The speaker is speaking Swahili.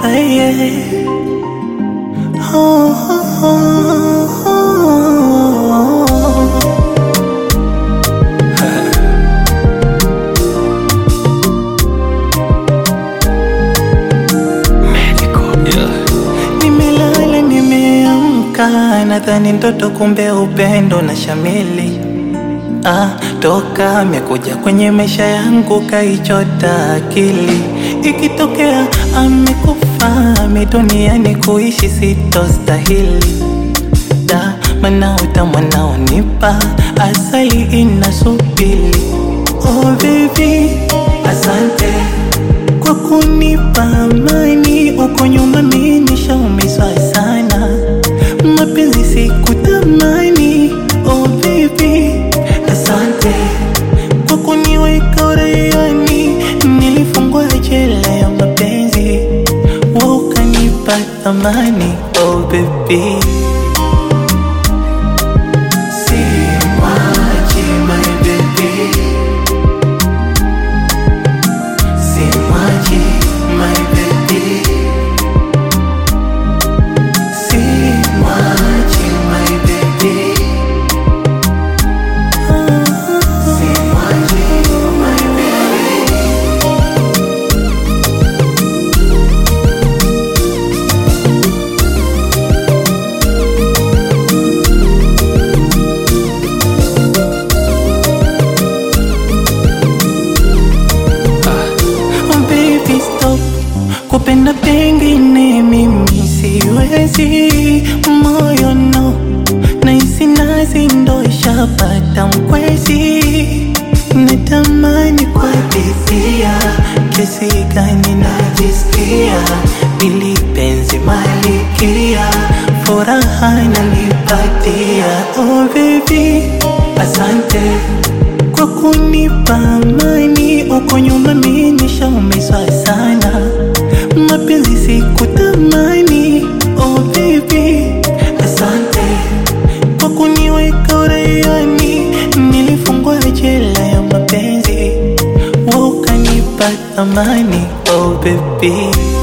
yeah. oh, oh, oh, oh. Nimelala nimeamka, nadhani ndoto, kumbe upendo na shamili. Ah, toka amekuja kwenye maisha yangu kaichota akili. Ikitokea amekufa mi duniani kuishi sitostahili. Da, mana utamu anaonipa asali inasubiri. Oh baby, asante kwa kunipa amani. Uko nyuma mimi nishaumizwa sana, mapenzi sikutamani. Oh baby, asante kwa kuniweka uraiani. Nilifungwa jela ya mapenzi, wewe ukanipa thamani. Oh baby Simwachi my baby Simwachi my baby Simwachi my baby Simwachi my baby Oh baby stop kupenda pengine mimi siwezi moyo no naisi nazi ndo ishapata mkwezi natamani kuhadithia kesi gani najisikia ili penzi malikia furaha nalipatia oh baby asante kwa kunipa amani. Uko nyuma mimi nishaumizwa sana, mapenzi sikutamani. Oh baby, asante kwa kuniweka uraiani. Nilifungwa jela ya mapenzi, wewe ukanipa thamani. Oh baby